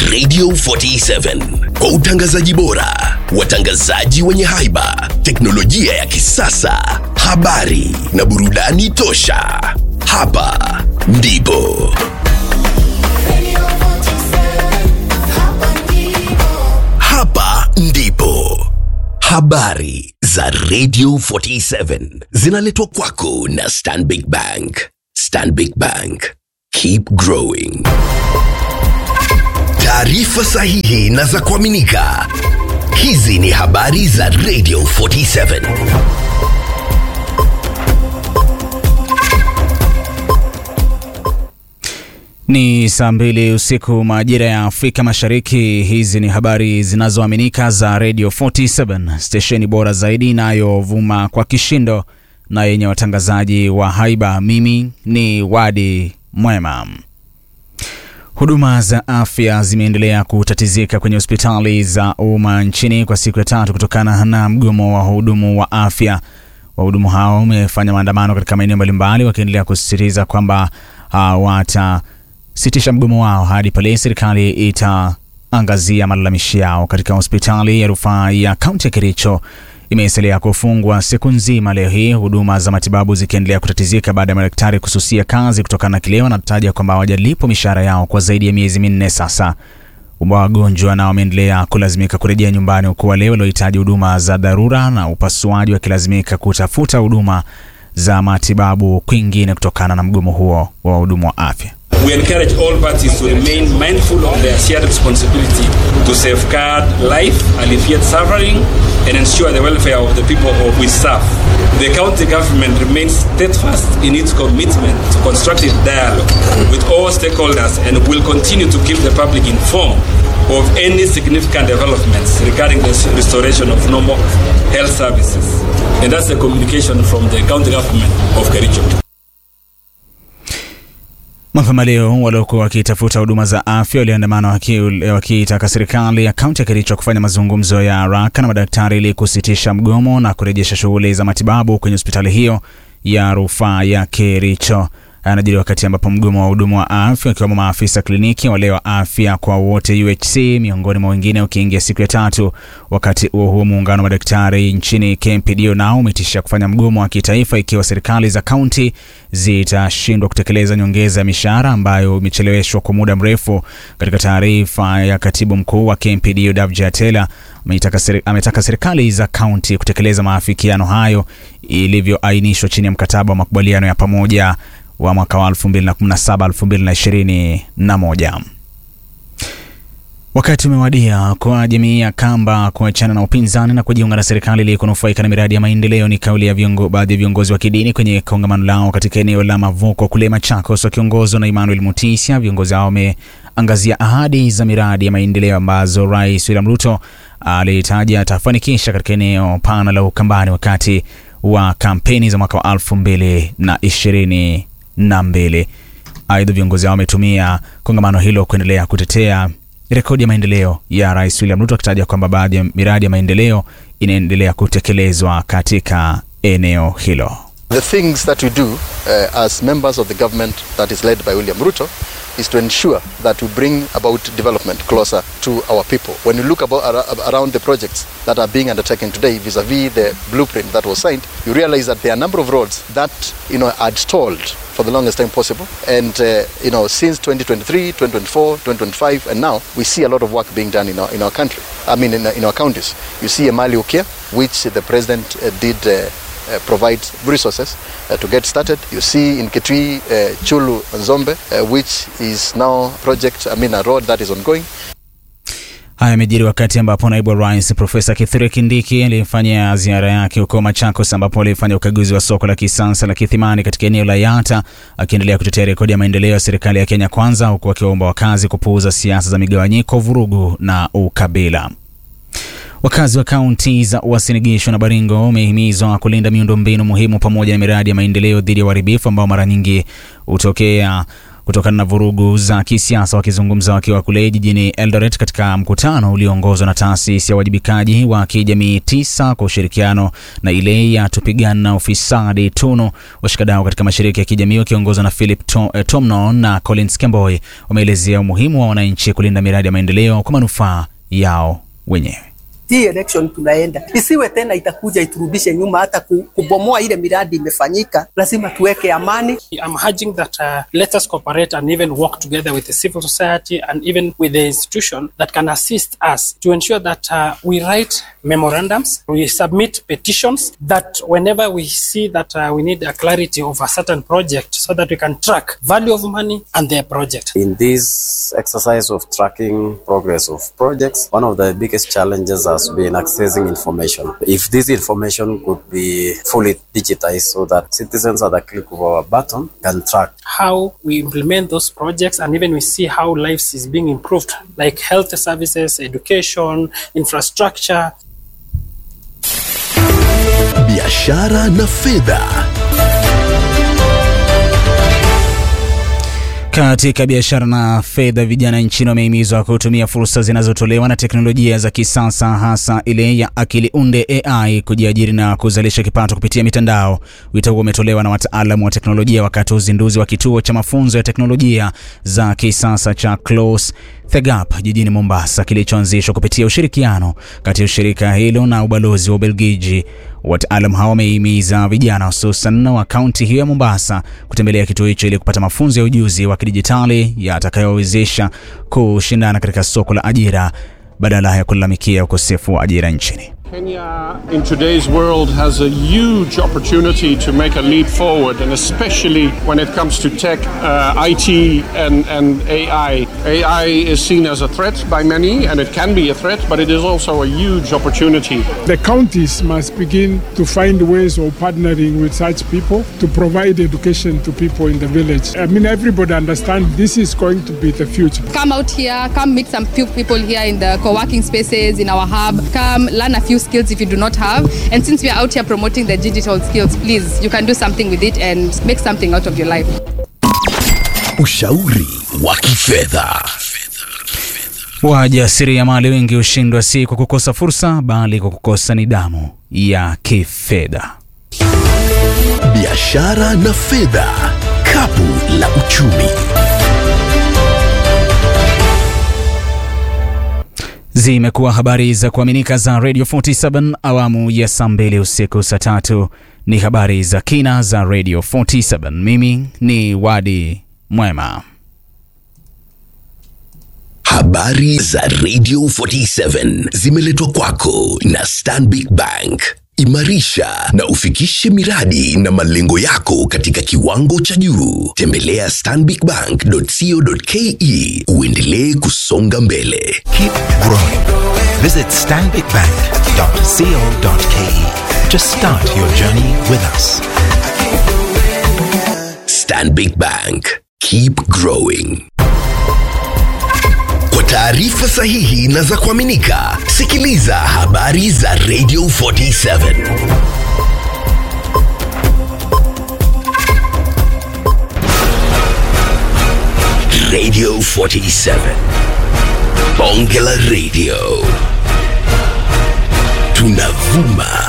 Radio 47 kwa utangazaji bora, watangazaji wenye haiba, teknolojia ya kisasa, habari na burudani tosha. Hapa ndipo hapa ndipo habari za Radio 47 zinaletwa kwako na Stanbic Bank. Stanbic Bank, keep growing. Taarifa sahihi na za kuaminika. Hizi ni habari za Radio 47. Ni saa mbili usiku majira ya Afrika Mashariki. Hizi ni habari zinazoaminika za Radio 47, stesheni bora zaidi inayovuma kwa kishindo na yenye watangazaji wa haiba. Mimi ni Wadi Mwema. Huduma za afya zimeendelea kutatizika kwenye hospitali za umma nchini kwa siku ya tatu kutokana na mgomo wa wahudumu wa afya. Wahudumu hao wamefanya maandamano katika maeneo mbalimbali wakiendelea kusisitiza kwamba uh, watasitisha mgomo wao hadi pale serikali itaangazia malalamishi yao. Katika hospitali ya rufaa ya kaunti ya Kericho imesalia kufungwa siku nzima leo hii, huduma za matibabu zikiendelea kutatizika baada ya madaktari kususia kazi kutokana na kile wanataja kwamba hawajalipwa mishahara yao kwa zaidi ya miezi minne sasa. Wagonjwa nao wameendelea kulazimika kurejea nyumbani, huku wale waliohitaji huduma za dharura na upasuaji wakilazimika kutafuta huduma za matibabu kwingine kutokana na mgomo huo wa wahudumu wa afya. We encourage all parties to remain mindful of their shared responsibility to safeguard life, alleviate suffering, and ensure the welfare of the people of we serve. The county government remains steadfast in its commitment to constructive dialogue with all stakeholders and will continue to keep the public informed of any significant developments regarding the restoration of normal health services. And that's the communication from the county government of Kericho. Mapema leo waliokuwa wakitafuta huduma za afya waliandamana wakiitaka serikali ya kaunti ya Kericho kufanya mazungumzo ya haraka na madaktari ili kusitisha mgomo na kurejesha shughuli za matibabu kwenye hospitali hiyo ya rufaa ya Kericho. Anajiri wakati ambapo mgomo wa hudumu wa afya wakiwemo maafisa kliniki, wale wa afya kwa wote UHC, miongoni mwa wengine ukiingia siku ya tatu. Wakati huo huo, muungano wa madaktari nchini KMPDO nao umetishia kufanya mgomo wa kitaifa ikiwa serikali za kaunti zitashindwa kutekeleza nyongeza ya mishahara ambayo imecheleweshwa kwa muda mrefu. Katika taarifa ya katibu mkuu wa KMPDO Davji Atela ametaka serikali za kaunti kutekeleza maafikiano hayo ilivyoainishwa chini ya mkataba wa makubaliano ya pamoja wa mwaka wa 2017 2021. Wakati umewadia kwa jamii ya Kamba kuachana na upinzani na kujiunga na serikali ili kunufaika na miradi ya maendeleo. Ni kauli ya viongo, baadhi ya viongozi wa kidini kwenye kongamano lao katika eneo la Mavuko kule Machakos, wakiongozwa na Emmanuel Mutisia. Viongozi hao wameangazia ahadi za miradi ya maendeleo ambazo Rais William Ruto alitaja atafanikisha katika eneo pana la Ukambani wakati wa kampeni za mwaka wa elfu mbili na ishirini na mbili. Aidha, viongozi hao wametumia kongamano hilo kuendelea kutetea rekodi ya maendeleo ya Rais William Ruto akitaja kwamba baadhi ya miradi ya maendeleo inaendelea kutekelezwa katika eneo hilo. The things that we do uh, as members of the government that is led by William Ruto is to ensure that we bring about development closer to our people. When you look about, around the projects that are being undertaken today vis-a-vis the blueprint that was signed, you realize that there are a number of roads that you know had stalled for the longest time possible. And uh, you know, since 2023, 2024, 2025, and now we see a lot of work being done in our in our country. I mean, in, in our counties. You see Emali Ukia, which the president uh, did. Uh, uh, provide resources uh, to get started. You see in Kitui, uh, Chulu Nzombe, uh, which is now project, I mean a road that is ongoing. Haya yamejiri wakati ambapo naibu wa rais Profesa Kithure Kindiki alifanya ziara yake huko Machakos, ambapo alifanya ukaguzi wa soko la kisasa la Kithimani katika eneo la Yata, akiendelea kutetea rekodi ya maendeleo ya serikali ya Kenya Kwanza, huku akiwaomba wakazi kupuuza siasa za migawanyiko, vurugu na ukabila. Wakazi wa kaunti za Uasin Gishu na Baringo wamehimizwa kulinda miundombinu muhimu pamoja na miradi ya maendeleo dhidi ya uharibifu ambao mara nyingi hutokea kutokana na vurugu za kisiasa. Wakizungumza wakiwa kule jijini Eldoret katika mkutano ulioongozwa na taasisi ya uwajibikaji wa kijamii tisa kwa ushirikiano na ile ya tupigana na ufisadi TUNU, washikadau katika mashirika ya kijamii wakiongozwa na Philip Tom, eh, Tomnon na Collins Kemboi wameelezea umuhimu wa wananchi kulinda miradi ya maendeleo kwa manufaa yao wenyewe. hii election tunaenda isiwe tena itakuja iturudishe nyuma, hata ku- kubomoa ile miradi imefanyika. Lazima tuweke amani. I'm urging that uh, let us cooperate and even work together with the civil society and even with the institution that can assist us to ensure that uh, we write memorandums, we submit petitions, that whenever we see that uh, we need a clarity of a certain project so that we can track value of money and their project. In this exercise of tracking progress of projects, one of the biggest challenges has been accessing information. If this information could be fully digitized so that citizens at the click of our button can track how we implement those projects and even we see how lives is being improved like health services education infrastructure biashara na fedha. Katika biashara na fedha, vijana nchini wamehimizwa kutumia fursa zinazotolewa na teknolojia za kisasa, hasa ile ya akili unde AI, kujiajiri na kuzalisha kipato kupitia mitandao. Wito huo umetolewa na wataalamu wa teknolojia wakati wa uzinduzi wa kituo cha mafunzo ya teknolojia za kisasa cha Close the Gap jijini Mombasa, kilichoanzishwa kupitia ushirikiano kati ya shirika hilo na ubalozi wa Ubelgiji. Wataalam hawa wamehimiza vijana hususan wa kaunti hiyo ya Mombasa kutembelea kituo hicho ili kupata mafunzo ya ujuzi wa kidijitali yatakayowezesha kushindana katika soko la ajira badala ya kulalamikia ukosefu wa ajira nchini. Kenya in today's world has a huge opportunity to make a leap forward, and especially when it comes to tech, uh, IT, and, and AI. AI is seen as a threat by many, and it can be a threat, but it is also a huge opportunity. The counties must begin to find ways of partnering with such people to provide education to people in the village. I mean, everybody understands this is going to be the future. come out here, come meet some few people here in the co-working spaces in our hub. Come learn a few skills if you do not have. And since we are out here promoting the digital skills, please, you can do something with it and make something out of your life. Ushauri wa kifedha. Wajasiriamali wengi hushindwa si kwa kukosa fursa, bali kwa kukosa nidhamu ya kifedha. Biashara na fedha. Kapu la uchumi. Zimekuwa habari za kuaminika za Radio 47 awamu ya saa mbili usiku saa tatu ni habari za kina za Radio 47. Mimi ni Wadi Mwema. Habari za Radio 47 zimeletwa kwako na Stanbic Bank. Imarisha na ufikishe miradi na malengo yako katika kiwango cha juu. Tembelea stanbicbank.co.ke uendelee kusonga mbele. Keep growing. Visit stanbicbank.co.ke to start your journey with us. Stanbic Bank. Keep growing. Kwa taarifa sahihi na za kuaminika, sikiliza habari za Radio 47. Radio 47. Bonge la Radio. Tunavuma